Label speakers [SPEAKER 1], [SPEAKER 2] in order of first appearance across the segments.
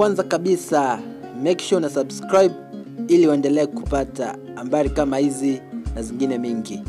[SPEAKER 1] kwanza kabisa make sure na subscribe ili uendelee kupata habari kama hizi na zingine mingi.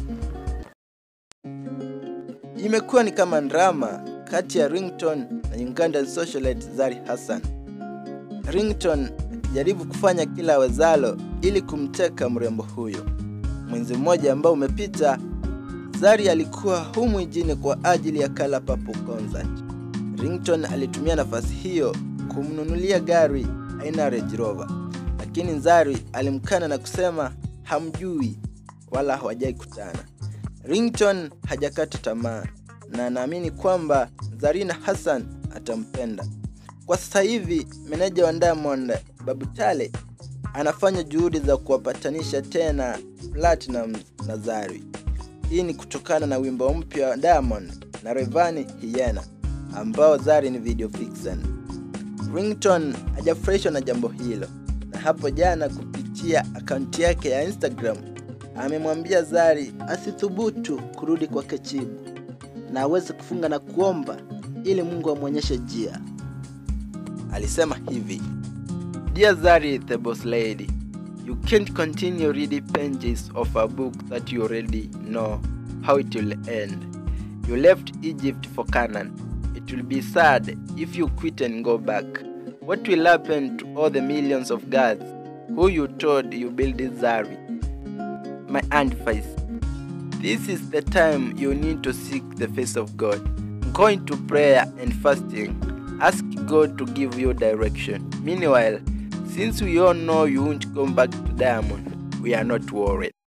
[SPEAKER 2] Imekuwa ni kama drama kati ya Ringtone na Ugandan socialite Zari Hassan. Ringtone akijaribu kufanya kila awezalo ili kumteka mrembo huyo. Mwezi mmoja ambao umepita, Zari alikuwa humu mjini kwa ajili ya Kala Papo concert. Ringtone alitumia nafasi hiyo kumnunulia gari aina ya Range Rover, lakini Zari alimkana na kusema hamjui wala hawajai kutana. Ringtone hajakata tamaa na anaamini kwamba Zarina Hassan atampenda. Kwa sasa hivi meneja wa Diamond Babu Tale anafanya juhudi za kuwapatanisha tena Platinum na Zari. Hii ni kutokana na wimbo mpya wa Diamond na Rayvanny Hyena ambao Zari ni video vixen. Ringtone hajafurahishwa na jambo hilo, na hapo jana kupitia akaunti yake ya Instagram amemwambia Zari asithubutu kurudi kwake Chibu na aweze kufunga na kuomba ili Mungu amwonyeshe njia. Alisema hivi: Dear Zari the boss lady, you can't continue reading pages of a book that you already know how it will end. You left Egypt for Canaan. It will be sad if you quit and go back. What will happen to all the millions of gods who you told you built Zari? My advice this is the time you need to seek the face of God. Go into prayer and fasting. Ask God to give you direction. Meanwhile, since we all know you won't come back to Diamond, we are not worried.